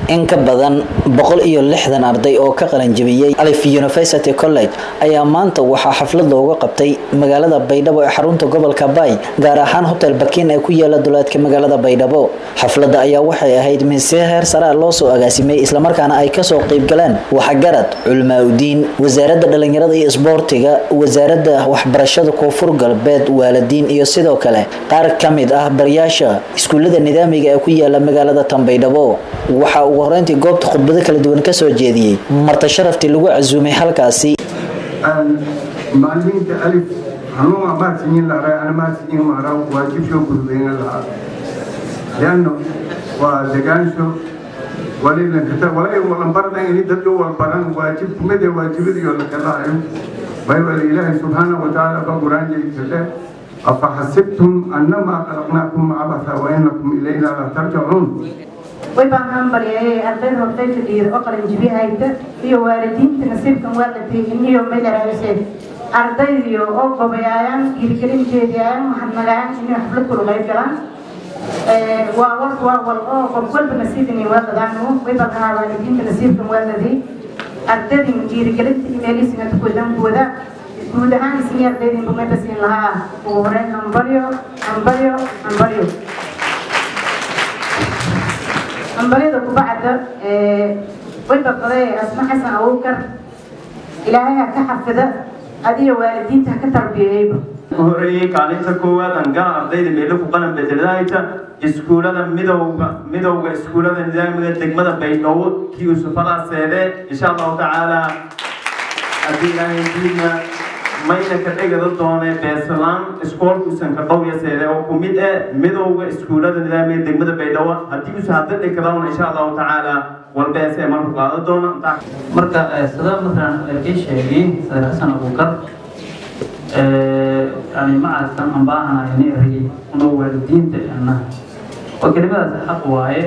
in ka badan boqol iyo lixdan arday oo ka qalanjabiyey alif university college ayaa maanta waxaa xaflad looga qabtay magaalada baydhabo ee xarunta gobolka bay gaar ahaan hotel bakin ee ku yaala duleedka magaalada baydhabo xafladda ayaa waxay ahayd mise heer saraa loo soo agaasimay islamarkaana ay kasoo qeybgaleen waxgarad culmaaudiin wasaaradda dhalinyarada iyo isboortiga wasaaradda waxbarashada koonfur galbeed waalidiin iyo sidoo kale qaar ka mid ah baryaasha iskuullada nidaamiga ee ku yaala magaalada tanbaydhabo waxaa ugu horeyntii goobta khudbado kala duwan kasoo jeediyey marta sharaftii lagu casuumay halkaasi macalimiinta alif hanuuma maadsiyin lahaa ana maadsiyin maraa waajibsho gudbayna lahaa leanno waa degaansho walilankata walay walanbardan ini dadka walbaran waajib kumide waajibadiyo lakalahayo baybal ilaahay subxaana watacaala ba quraanjaykale afaxasibtum annamaa khalaqnaakum cabasa wainakum ilayna la tarjacuun way baan hambalyayay arday hortay fadhiyada oo qalanjibiyahayta iyo waalidiinta nasiibkan waa la teegin iyo meelaraaseen ardaydiyo oo gobayaayaan dhiirigelinteediayaan mahadnagaayaan inay xaflad kula qayb galaan waa war waa wal oo qof walba nasiibini waa ladaanu way baan ahaa waalidiinta nasiibkan waa laday ardadin dhiirigelinta imeelisinga tukodankooda guud ahaan isni ardaydin bumada siin lahaa ugu horeyn hambalyo hambalyo hambalyo hambalyada kubacda way badbaday asma xasan abuukar ilaahay ha ka xafida adiyo waalidiinta ha ka tarbiyeyba horeeyey kaalinta koowaad angala ardayda meelo ku qalan bedeladahayta iskuulada midowga midowga iskuulada nidaamiga degmada baydhabo kii usufalaa seede insha allahu tacaala haddii ilaahay diidna mayna ka dhegada doone beesalaan iskoolkuusan ka dhowya seede oo ku mid eh midowga iskuulada nidaamiga degmada baydhabo haddii usa hadda dhigkadauna insha allahu tacaala walbeese marku qaada doona marka sida masalan kii sheegay sadar xasan abuukar yani macadkan aan baahanahay ni erayay una waalidiinta annaha oo kelimadaas xaq waaye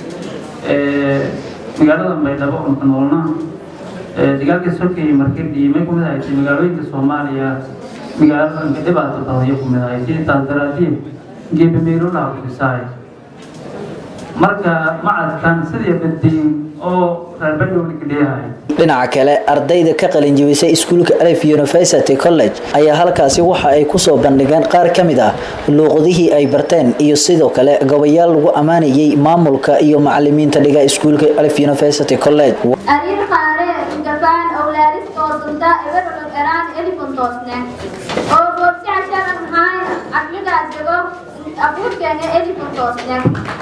magaalada baydhabo oo ka noolna dagaalkii solkii markii dhiimay kumid ahayd magaalooyinka soomaaliya magaalada dhibaato badanya kumid ahayd sidii taas daraadiin geebameelolaha kufisaay marka macadkan sidii badiin oo reer baydhabo leeyahay dhinaca kale ardayda ka qalinjibisay iskuulka alif university college ayaa halkaasi waxa ay kusoo bandhigeen qaar ka mid ah luuqadihii ay barteen iyo sidoo kale gabayaal lagu ammaanayay maamulka iyo macalimiinta dhiga iskuulka alif university college أريد قارئ جفان أولادس توصلتا إبر القرآن إلفون توصنا أو بوبسي عشان هاي أقلق أزدقو أقول كان إلفون توصنا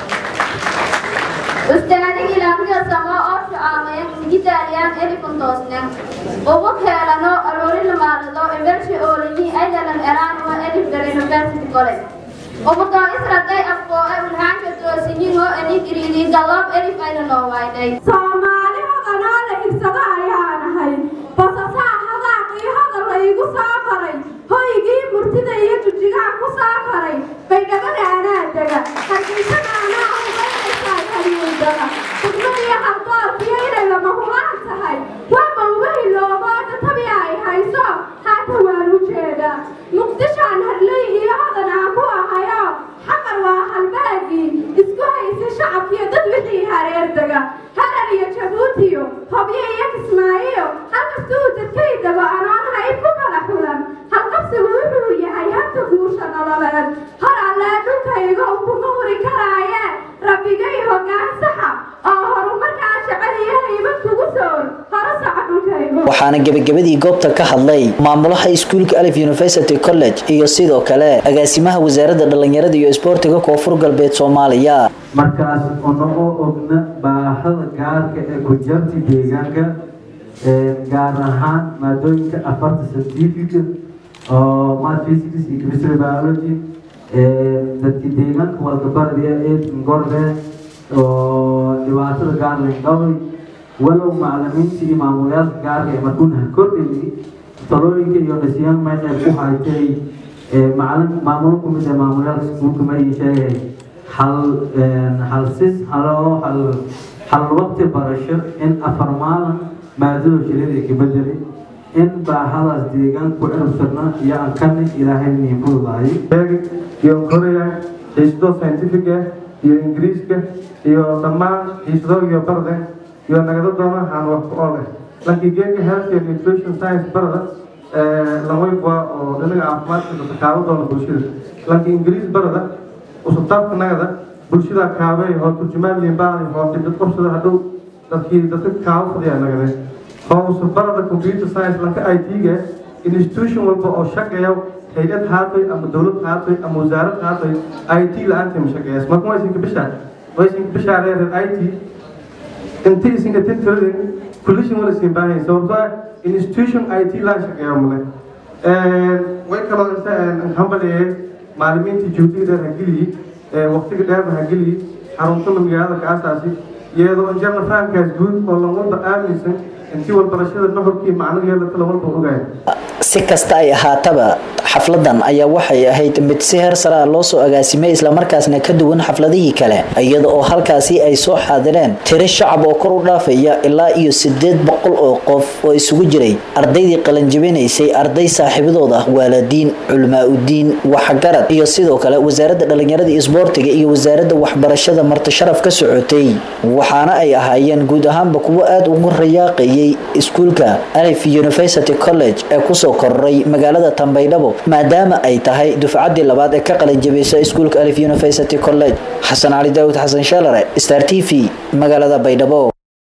استنادك إلى مجا سما أرش آمين جدا اليام إلفون توصنا وبك هلانو أروري لمالدو إبرش أوليني أيضا القرآن وإلف درين university college ومطا إسرائيل أفقوا أولهان كتوسيني هو أني كريدي قلب إلف أيضا نووايدي soomaalihadana la ibsado ayaan ahay basasaa hadaaqii hadal laygu soo qaray hoygii murtida iyo jujigaa ku soo qaray baydhabada anaa dega hargeysada anaa ugaynaysaa haryuudada khudmadiyo haldoorkiyo inay lama hubaan tahay waa mawbahi loobooda tabi ay hayso haata waan u jeedaa muqdishaan harley iyo hodan aan ku ahayo xamar waa halbaagii isku haysa shacabkiyo dad wixii hareer dega harar iyo jabuutiyo hobyo iyo kismaayiyo halkastuu dadkaydaba anoon hayb ku kala xulan halqabsigu wuxuu yahay habta guusha nololeed hor allee dhulkayga ukuma huri karaaye rabbigay hoggaan saxa oo horumarkaa jecel iyo haybad kugu soor hore saca dhulkayga waxaana gebagabadii goobta ka hadlay maamulaha iskuulka alif university college iyo sidoo kale agaasimaha wasaaradda dhalinyarada iyo isboortiga koonfur galbeed soomaaliya markaas onago ogna baahada gaarka ee kujarti deegaanka gaar ahaan maadooyinka afarta scientific oo math physics iyo chemistry biology dadki deegaanka walgabardiya ee ngorbe oo dhibaatada gaar lindhaway walow macalimiinta iyo maamulayaasha gaarka ee markuunaha kordhayay talooyinka iyo nasiyaan meeshay ku haytay macalin maamulo kumid ee maamulayaasha iskuulka ma ii sheegay hal hal sis halo hal hal waqti barasho in afar maalin maadada shilida ka bedeli in baahadaas deegaan ku ciribsirna iyo ankani ilaahay niin fududahay iyo korea xiisdo scientific ah iyo ingiriiska iyo dhammaan xiisado iyo barde iyo nagada doonahan wax ku ool ah lankii geeka health and nutrition science barada lanwayba oo dhinaga caafimaadka dadka kaaba doona bulshada lankii ingiriis barada usubtaabka nagada bulshada kaabay hoo turjumaan baadi hoo dibdad qabsada hadhow dadkii dadka kaaba fadhiyaa nagade hoo usubarada computer science lanka i t-ga institution walba oo shaqeeya hay-ad haatay ama dowlad haatay ama wasaarad haatay i t la-aanta ma shaqeeyaas marka waysinka bishaa waysinka bishaa reer i t intii isinka tintiradin kullishin wala siin baahay sababtoo ah institution i t laa shaqeeya male way kaloo inta hambaleeyay maalimiintii juhdiga dheer hageliyi waqtiga dheerna hageliyi xaruntana magaalada ka asaasi iyadoo injarna fahamkaas guud oo lan walba aaminsan intii walbarashada nuxurkii macnaheeda kala walba ogaaya si kasta ay ahaataba xafladan ayaa waxay ahayd mid si heer sare ah loo soo agaasimay islamarkaasna ka duwan xafladihii kale iyada oo halkaasi ay soo xaadireen tiro shacab oo kor u dhaafaya ilaa iyo sideed boqol oo qof oo isugu jiray ardaydii qalanjabinaysay arday saaxiibadooda waalidiin culmaa-udiin waxgarad iyo sidoo kale wasaaradda dhallinyarada iyo isboortiga iyo wasaaradda waxbarashada martisharaf ka socotay waxaana ay ahaayeen guud ahaanba kuwo aada ugu rayaaqayay iskuulka alif university college ee kusoo kororay magaalada tambaydhabo maadaama ay tahay dufcaddii labaad ee ka qalinjabisa iskuulka alif university college xasan cali daawud xasan sheelare star t v magaalada baydhabo